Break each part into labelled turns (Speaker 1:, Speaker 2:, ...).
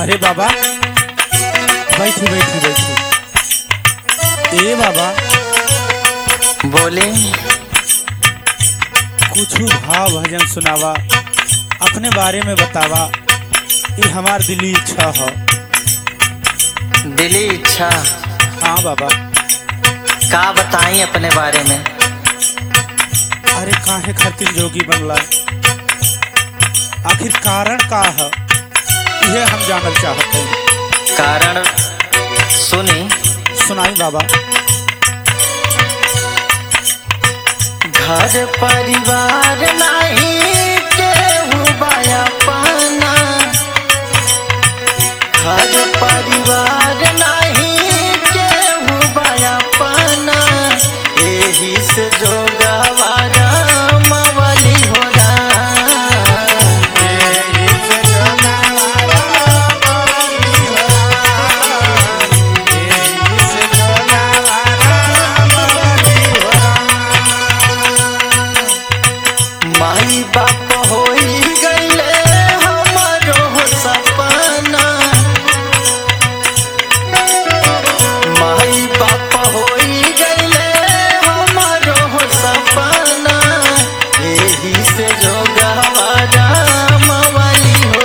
Speaker 1: अरे बाबा बैठी बैठी बैठी ए बाबा
Speaker 2: बोले
Speaker 1: कुछ भाव भजन सुनावा अपने बारे में बतावा ये हमार दिली इच्छा है
Speaker 2: दिली इच्छा
Speaker 1: हाँ बाबा
Speaker 2: का बताई अपने बारे में
Speaker 1: अरे काहे खातिर जोगी बनला आखिर कारण का है यह हम जानल चाहते हैं
Speaker 2: कारण सुनी
Speaker 1: सुनाई बाबा
Speaker 2: घर परिवार नहीं केहू बाया पाना घर परिवार नहीं केहू बाया पाना एही से जो गवारा मवली हो माई बाप होई गईले हमारो सपना माई बाप होई गईले हमारो सपना एही से जो गवारा मवाली हो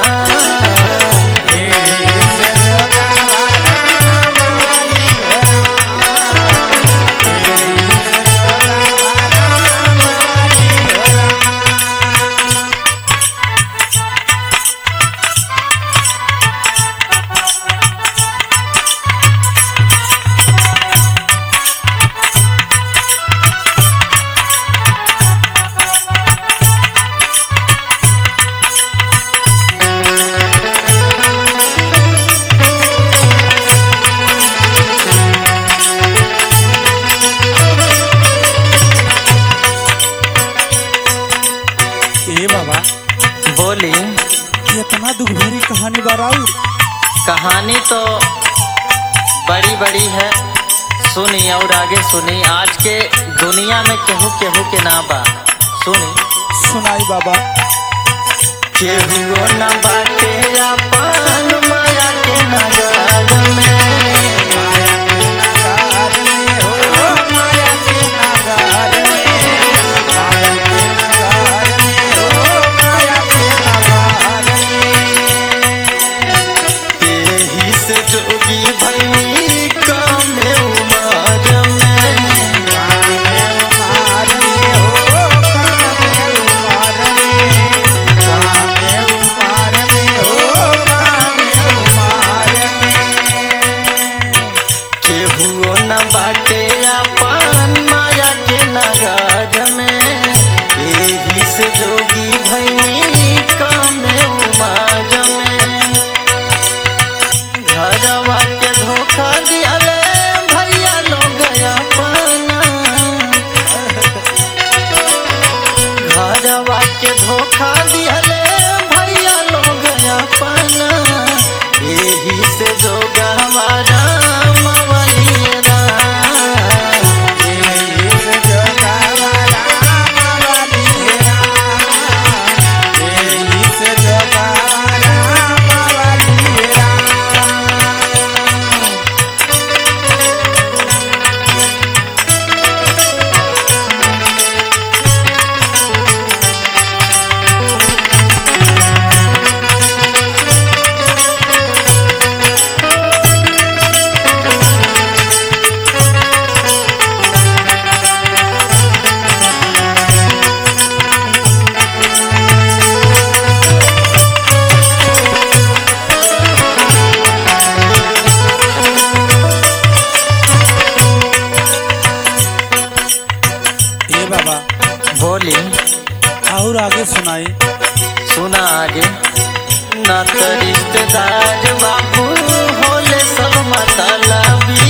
Speaker 1: ए बाबा
Speaker 2: बोली
Speaker 1: ये इतना दुख भरी कहानी बाराऊ
Speaker 2: कहानी तो बड़ी बड़ी है सुनी और आगे सुनी आज के दुनिया में केहू केहू के ना बा सुनी
Speaker 1: सुनाई बाबा
Speaker 2: केहू न बाटे अपन माया के नगर में एही से जोगी भई कम उमर में केहू न बाटे अपन माया के नगर में एही से जोगी भई कम उमर में घरवा के धोखा दियाले भैया लोग अपना घरवा के धोखा दियाले भैया लोग अपना एही से जो गहवारा मवलियरा
Speaker 1: ए बाबा
Speaker 2: बोली
Speaker 1: और आगे सुनाई
Speaker 2: सुना आगे न तो रिश्तेदार बाबू होले सब मतलबी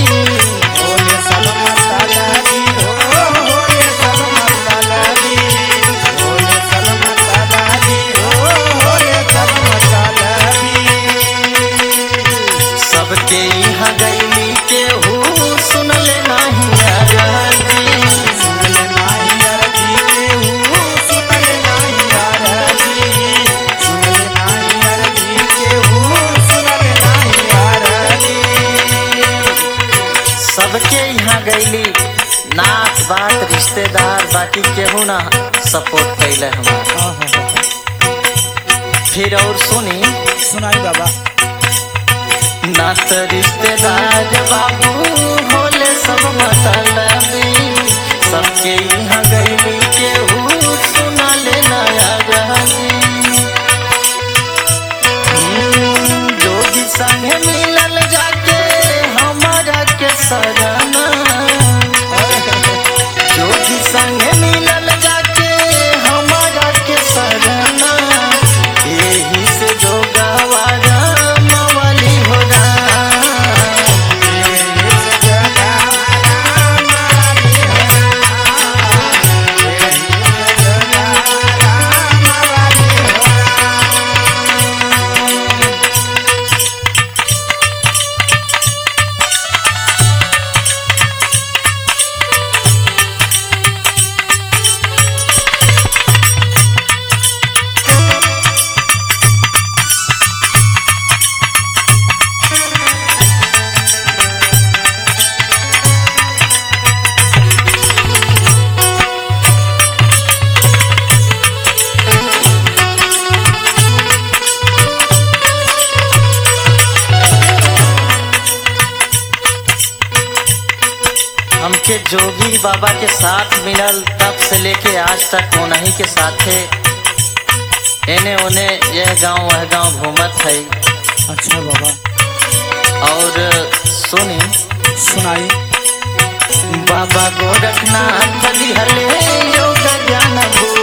Speaker 2: सबके यहाँ गईली केहू सुनले नहीं आजादी
Speaker 1: सुनले नाही अरजी केहू सुनले नाही अरजी केहू
Speaker 2: गईली नात बात रिश्तेदार बाकी केहू ना सपोर्ट कैले हमार
Speaker 1: हाँ हाँ हाँ
Speaker 2: फिर और सुनी
Speaker 1: सुनाई बाबा
Speaker 2: नात रिश्तेदार बाबू होले सब मतलबी सबके यहाँ गईली केहू सुना ले नया रहनी हम्म, जोगी संगे मिलल जाके हमारा के सजना जोगी संगे मिलल जाके हमारा के सजना यही से जो गवारा मवाली हो हमके जोगी बाबा के साथ मिलल तब से लेके आज तक उन्हीं के साथे एने ओने यह गांव वह गांव घूमत है
Speaker 1: अच्छा बाबा
Speaker 2: और सुनी
Speaker 1: सुनाई
Speaker 2: बाबा गोरखनाथ दिहले योग ज्ञान भू